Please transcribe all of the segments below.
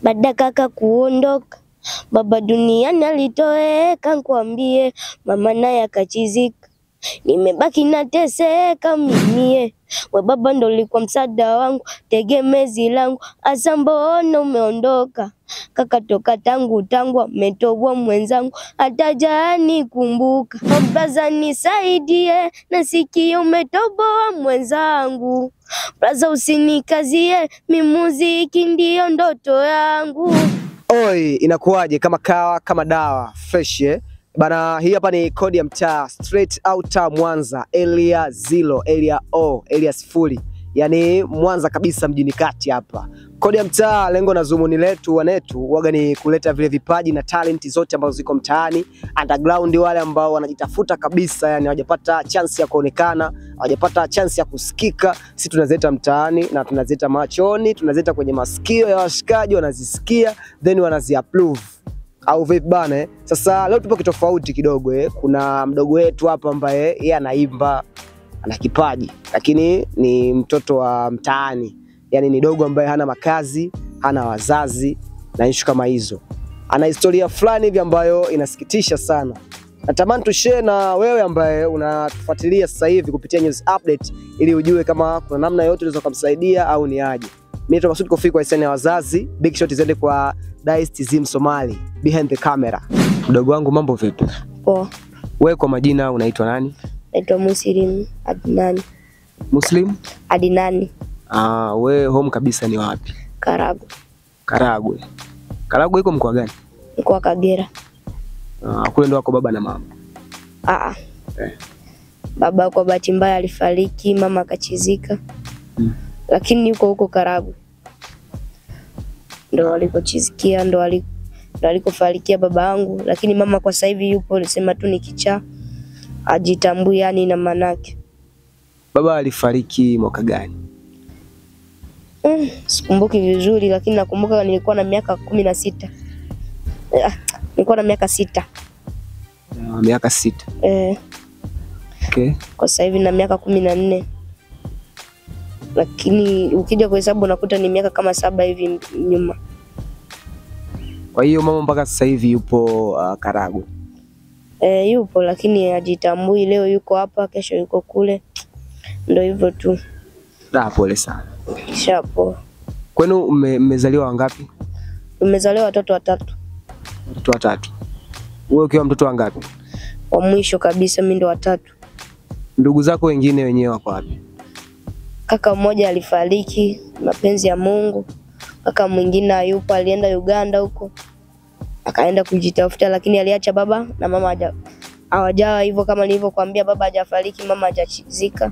baada kaka kuondoka baba duniani alitoweka, nkwambie mama naye akachizika, nimebaki nateseka mimie. We baba ndo ulikuwa msaada wangu, tegemezi langu, asa mbona umeondoka kaka toka tangu tangu ametoboa mwenzangu, hata jani kumbuka. Braza nisaidie, nasikia umetoboa mwenzangu. Braza usinikazie, mi muziki ndiyo ndoto yangu. Oi, inakuwaje? Kama kawa kama dawa fresh eh? Bana, hii hapa ni kodi ya mtaa straight outer Mwanza, area zero, area O, area sifuri, yaani Mwanza kabisa mjini kati hapa. Kodi ya mtaa, lengo na zumuni letu wanetu waga ni kuleta vile vipaji na talenti zote ambazo ziko mtaani underground, wale ambao wanajitafuta kabisa, yani hawajapata chance ya kuonekana, hawajapata chance ya kusikika, si tunazileta mtaani na tunazileta machoni, tunazileta kwenye masikio ya washikaji, wanazisikia then wanaziapprove au vipi bana eh? Sasa leo tupo kitofauti kidogo eh. Kuna mdogo wetu hapa ambaye yeye anaimba, ana kipaji lakini ni mtoto wa mtaani, yani ni dogo ambaye hana makazi, hana wazazi na ishu kama hizo. Ana historia fulani hivi ambayo inasikitisha sana. Natamani tushare na wewe ambaye unatufuatilia sasa hivi kupitia news update, ili ujue kama kuna namna yote unaweza kumsaidia au ni aje. Mimi naitwa Masud Kofi kwa hisani ya wazazi. Big shot ziende kwa Dice Zim Somali behind the camera. Mdogo wangu mambo vipi? Poa, Wewe kwa majina unaitwa nani? naitwa Muslim Adnani Muslim? Adinani Ah, we home kabisa ni wapi? Karagu, Karagwe. Karagwe iko mkoa gani? mkoa wa Kagera. Ah, kule ndo wako baba na mama. Aa, Eh. baba kwa bahati mbaya alifariki, mama akachizika Mm. lakini yuko huko Karagu ndo alikochizikia, ndo ali- ndo alikofarikia baba yangu, lakini mama kwa sasa hivi yupo, nisema tu ni kichaa, ajitambui yani na manake Baba alifariki mwaka gani? Mm, sikumbuki vizuri lakini nakumbuka nilikuwa na miaka kumi na sita. Ah, nilikuwa na miaka sita. Ah, miaka sita. Eh, Okay. kwa sasa hivi na miaka kumi na nne lakini ukija kuhesabu unakuta ni miaka kama saba hivi m- nyuma. Kwa hiyo mama mpaka sasa hivi yupo uh, Karagwe. Eh, yupo lakini hajitambui, leo yuko hapa, kesho yuko kule, ndo hivyo tu, Da, pole sana. kishapo. Kwenu mme- mmezaliwa wangapi? Umezaliwa watoto watatu, Watoto watatu. Wewe ukiwa mtoto wangapi? wa mwisho kabisa mimi ndo watatu. Ndugu zako wengine wenyewe wako wapi? Kaka mmoja alifariki, mapenzi ya Mungu. Kaka mwingine hayupo, alienda Uganda huko akaenda kujitafuta, lakini aliacha baba na mama haja hawajawa hivyo, kama nilivyokuambia, baba hajafariki, mama hajachizika.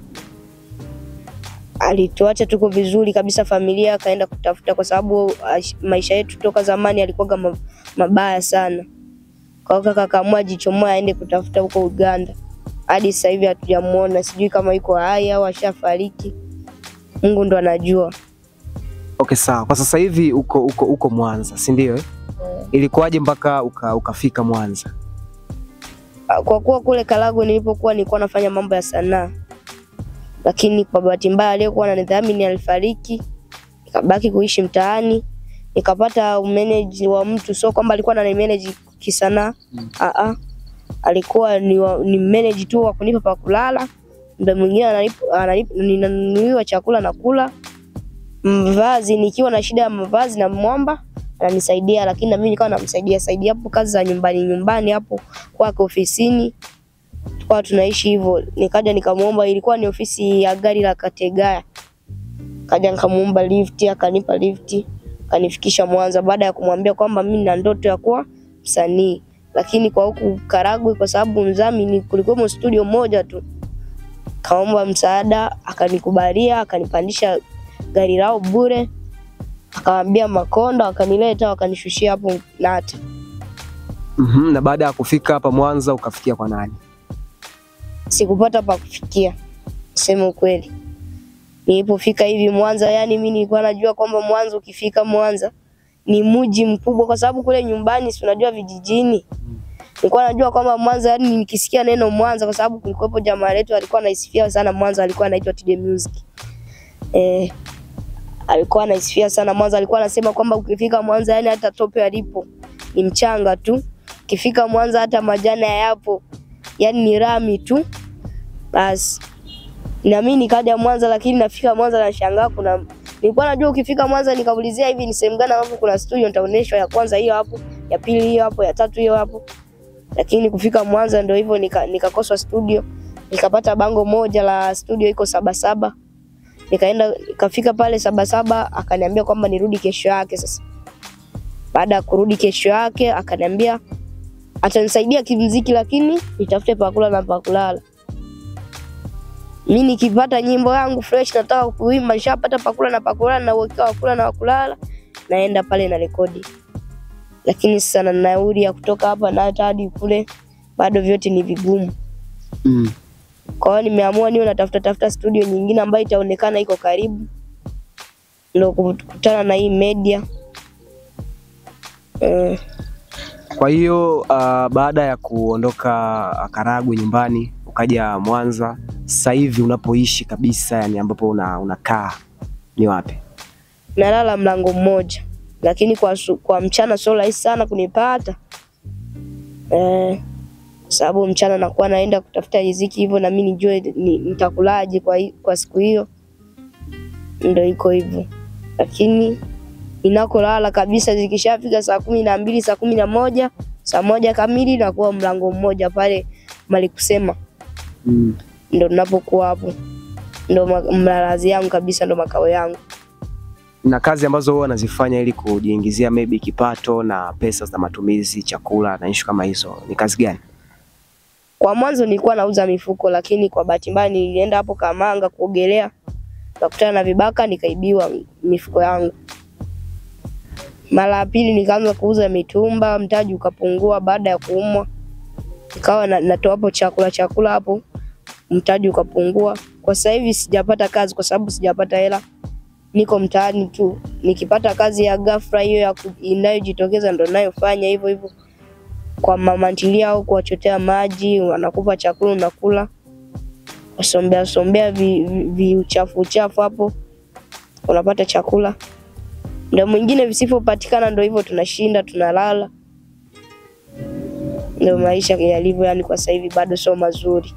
Alituacha tuko vizuri kabisa, familia akaenda kutafuta, kwa sababu ash- maisha yetu toka zamani alikuwaga ma- mabaya sana. Kwa hiyo kaka akaamua ajichomoe aende kutafuta huko Uganda. Hadi sasa hivi hatujamuona, sijui kama yuko hai au ashafariki. Mungu ndo anajua. Okay, sawa. Kwa sasa hivi uko uko uko Mwanza, si ndio? Eh? Ilikuwaje mpaka uka, ukafika Mwanza? Kwa kuwa kule Karagwe nilipokuwa nilikuwa nafanya mambo ya sanaa, lakini kwa bahati mbaya aliyekuwa ananidhamini alifariki, nikabaki kuishi mtaani, nikapata umeneji wa mtu, sio kwamba alikuwa ananimanage kisanaa Mm. ah alikuwa ni, wa, ni manage tu wa kunipa pa kulala, muda mwingine ananipa- ananipa- ninanunuliwa chakula na kula, mavazi nikiwa na shida ya mavazi na mwamba ananisaidia, lakini na mimi nikawa namsaidia saidia hapo kazi za nyumbani nyumbani hapo kwake ofisini, tukawa tunaishi hivyo. Nikaja nikamuomba, ilikuwa ni ofisi ya gari la Kategaya, kaja nikamuomba lift, akanipa lift, akanifikisha Mwanza, baada ya kumwambia kwamba mimi na ndoto ya kuwa msanii, lakini kwa huku Karagwe, kwa sababu mzamini kulikuwa studio moja tu, kaomba msaada, akanikubalia, akanipandisha gari lao bure, akawambia Makonda, wakanileta wakanishushia hapo Nata. Mhm, na baada ya kufika hapa Mwanza ukafikia kwa nani? sikupata pa kufikia, sema ukweli. Nilipofika hivi Mwanza, yani mimi nilikuwa najua kwamba Mwanza, ukifika Mwanza ni mji mkubwa, kwa sababu kule nyumbani, si unajua vijijini, nilikuwa najua kwamba Mwanza, yani nikisikia neno Mwanza, kwa sababu kulikuwepo jamaa letu alikuwa anaisifia sana Mwanza, alikuwa anaitwa Tide Music. Eh, alikuwa anaisifia sana Mwanza. Alikuwa anasema kwamba ukifika Mwanza, yani hata tope alipo ni mchanga tu, ukifika Mwanza hata majani hayapo, yani ni rami tu. Basi na mimi nikaja Mwanza, lakini nafika Mwanza nashangaa kuna nilikuwa najua ukifika Mwanza nikaulizia hivi ni sehemu gani ambapo kuna studio, nitaonyeshwa ya kwanza hiyo hapo, ya pili hiyo hapo, ya tatu hiyo hapo. Lakini kufika Mwanza ndio hivyo, nika- nikakoswa studio, nikapata bango moja la studio iko Sabasaba nikaenda nikafika pale Sabasaba, akaniambia kwamba nirudi kesho yake. Sasa baada ya kurudi kesho yake, akaniambia atanisaidia kimziki, lakini nitafute pakula na pakulala. Mi nikipata nyimbo yangu fresh, nataka kuimba, nishapata pakula na pakulala na uwekewa wakula na wakulala, naenda pale na rekodi. Lakini sasa na nauli ya kutoka hapa na hata hadi kule bado vyote ni vigumu. Mm. Kwa hiyo nimeamua niwe natafuta tafuta studio nyingine ambayo itaonekana iko karibu, ndio kukutana na hii media eh, Kwa hiyo uh, baada ya kuondoka Karagwe nyumbani ukaja Mwanza, sasa hivi unapoishi kabisa, yani ambapo una, unakaa ni wapi? nalala mlango mmoja, lakini kwa, su- kwa mchana sio rahisi sana kunipata eh, kwa sababu mchana nakuwa naenda kutafuta riziki hivyo, na mimi nijue ni, nitakulaje kwa, hi- kwa siku hiyo, ndio iko hivyo, lakini inakolala kabisa zikishafika saa kumi na mbili saa kumi na moja saa moja kamili nakuwa mlango mmoja pale mali kusema Mm. ndo napokuwa hapo, ndo ma- mlalazi yangu kabisa, ndo makao yangu. Na kazi ambazo huwa wanazifanya ili kujiingizia maybe kipato na pesa za matumizi, chakula na ishu kama hizo, ni kazi gani? Kwa mwanzo nilikuwa nauza mifuko, lakini kwa bahati mbaya nilienda hapo Kamanga kuogelea, nikakutana na vibaka, nikaibiwa mifuko yangu. Mara ya pili nikaanza kuuza mitumba, mtaji ukapungua baada ya kuumwa, nikawa na, natoa hapo chakula chakula hapo, mtaji ukapungua. Kwa sasa hivi sijapata kazi kwa sababu sijapata hela, niko mtaani tu. Nikipata kazi ya ghafla hiyo ya ku- inayojitokeza ndo nayofanya hivyo hivyo kwa mama ntilia au kuwachotea maji, wanakupa chakula unakula, wasombea sombea vi, vi, vi uchafu uchafu hapo, unapata chakula. Ndio mwingine visivyopatikana, ndio hivyo tunashinda tunalala. Ndio maisha yalivyo, yani kwa sasa hivi bado sio mazuri.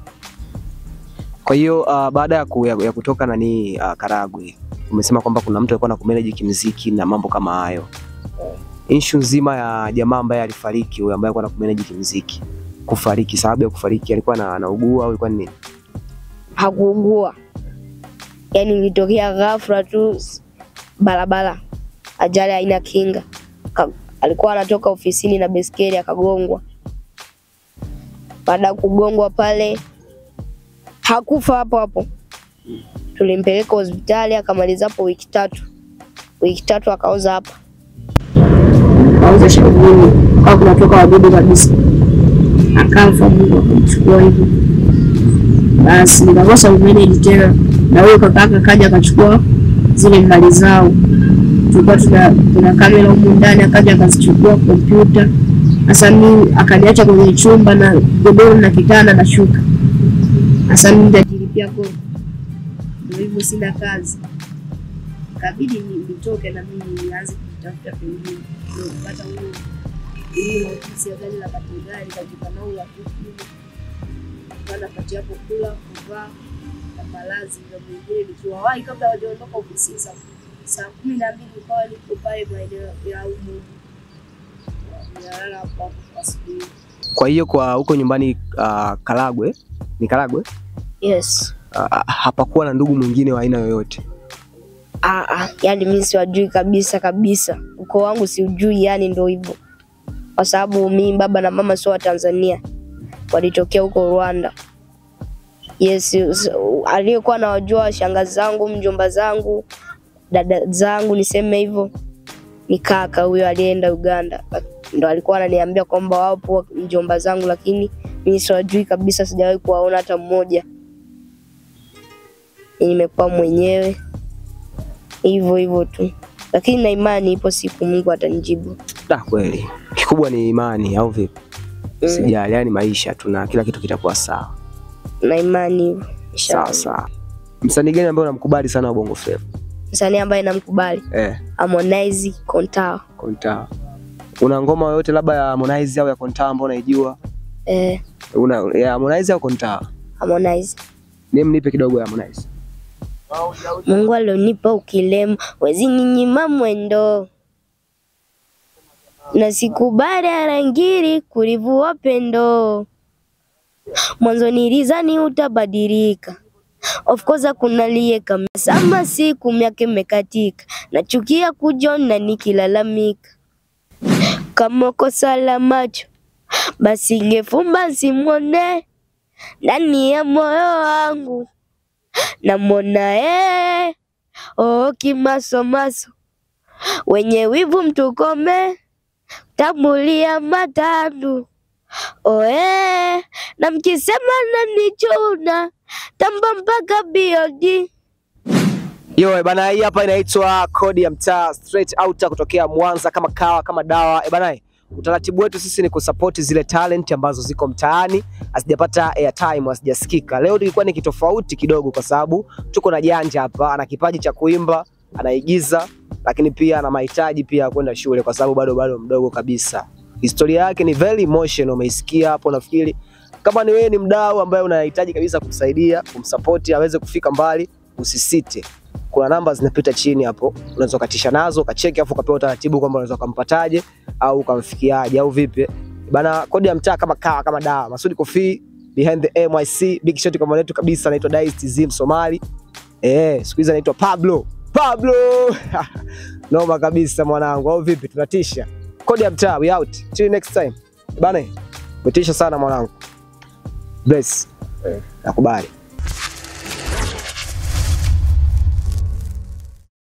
Kwa hiyo uh, baada ya, ku, ya, ya kutoka nani uh, Karagwe, umesema kwamba kuna mtu alikuwa anakumanage kimziki na mambo kama hayo. Issue nzima ya jamaa ambaye alifariki, huyo ambaye alikuwa anakumanage kimziki, kufariki, sababu ya kufariki alikuwa na, anaugua au ilikuwa ni nini? Hakuugua, yani ilitokea ghafla tu, s- barabara, ajali haina kinga. Ka, alikuwa anatoka ofisini na beskeli akagongwa. Baada ya kugongwa pale, hakufa hapo hapo, tulimpeleka hospitali akamaliza hapo wiki tatu. Wiki tatu akaoza hapa, kauza shavuni kwa kunatoka wadudu kabisa, akafa. Mungu akamchukua hivyo. Basi nikakosa umeneji tena, na huyo kakaka kaja akachukua zile mali zao. Tulikuwa tuna, tuna kamera humu ndani, akaja akazichukua kompyuta. Sasa mimi akaniacha kwenye chumba na godoro na kitanda na shuka. Sasa mimi nitajilipia kodi, ndio hivyo, sina kazi ikabidi ni- nitoke na mimi nianze kutafuta pengine ndio kupata huyo hiyo ofisi ya gari la kategari katika nao ya kuku kana pati hapo kula kuvaa na malazi na mwingine nikiwawahi kabla hawajaondoka ofisini saa saa kumi na mbili ukawa niko pale maeneo ya umu nalala hapo hapo kwa siku hiyo. Kwa hiyo kwa huko nyumbani uh, Karagwe, ni Karagwe yes. uh, hapakuwa na ndugu mwingine wa aina yoyote. Ah, ah, yani mimi siwajui kabisa kabisa, ukoo wangu siujui, yani ndio hivyo, kwa sababu mimi baba na mama sio wa Tanzania, walitokea huko Rwanda. Yes, s- aliyekuwa nawajua shangazi zangu, mjomba zangu, dada zangu, niseme hivyo, ni kaka huyo aliyeenda Uganda, ndo alikuwa ananiambia kwamba wapo mjomba zangu, lakini mimi siwajui kabisa, sijawahi kuwaona hata mmoja. Nimekuwa mwenyewe hivyo hivyo tu, lakini na imani ipo siku Mungu atanijibu. Da, kweli kikubwa ni imani au vipi? Mm. Sijali, yani maisha tuna kila kitu kitakuwa sawa Na imani hivyo sawa inshallah. sawa. Msanii gani ambaye unamkubali sana wa Bongo Flava? msanii ambaye namkubali Eh, Harmonize Kontawa. Konta. Una ngoma yoyote labda ya Harmonize au ya Konta ambayo unaijua? Eh, Una ya Harmonize au Konta? Harmonize. Mimi nipe kidogo ya Harmonize. Mungu alionipa ukilema, wezi ninyima mwendo na sikubali arangiri kulivua pendo. Mwanzo nilizani utabadilika, of course hakuna lieka sama, siku miaka imekatika, nachukia kujona nikilalamika. Kama kosa la macho basi ngefumba simwone ndani ya moyo wangu namwona yeye oh, kimasomaso wenye wivu mtukome tambulia matandu oe na mkisema nanichuna tamba mpaka biodi Yo, eh, bana hii hapa inaitwa Kodi ya Mtaa straight out kutokea Mwanza kama kawa kama dawa. Eh, bana eh, utaratibu wetu sisi ni kusupport zile talent ambazo ziko mtaani hazijapata airtime, hazijasikika. Leo tulikuwa ni kitofauti kidogo kwa sababu tuko na Janja hapa, ana kipaji cha kuimba, anaigiza, lakini pia ana mahitaji pia ya kwenda shule kwa sababu bado bado mdogo kabisa. Historia yake ni very emotional, umeisikia hapo nafikiri. Kama ni wewe ni mdau ambaye unahitaji kabisa kumsaidia, kumsupport aweze kufika mbali, usisite kuna namba zinapita chini hapo, unaweza ukatisha nazo ukacheki, afu ukapewa utaratibu kwamba unaweza ukampataje au ukamfikiaje au vipi bana. Kodi ya mtaa kama kawa kama dawa. Masudi Kofi behind the MYC, big shot kwa mwanetu kabisa, anaitwa Dice TZ Msomali. Eh, siku hizi anaitwa Pablo Pablo noma kabisa mwanangu, au vipi? Tunatisha. Kodi ya mtaa, we out till next time bana. Umetisha sana mwanangu, bless, nakubali.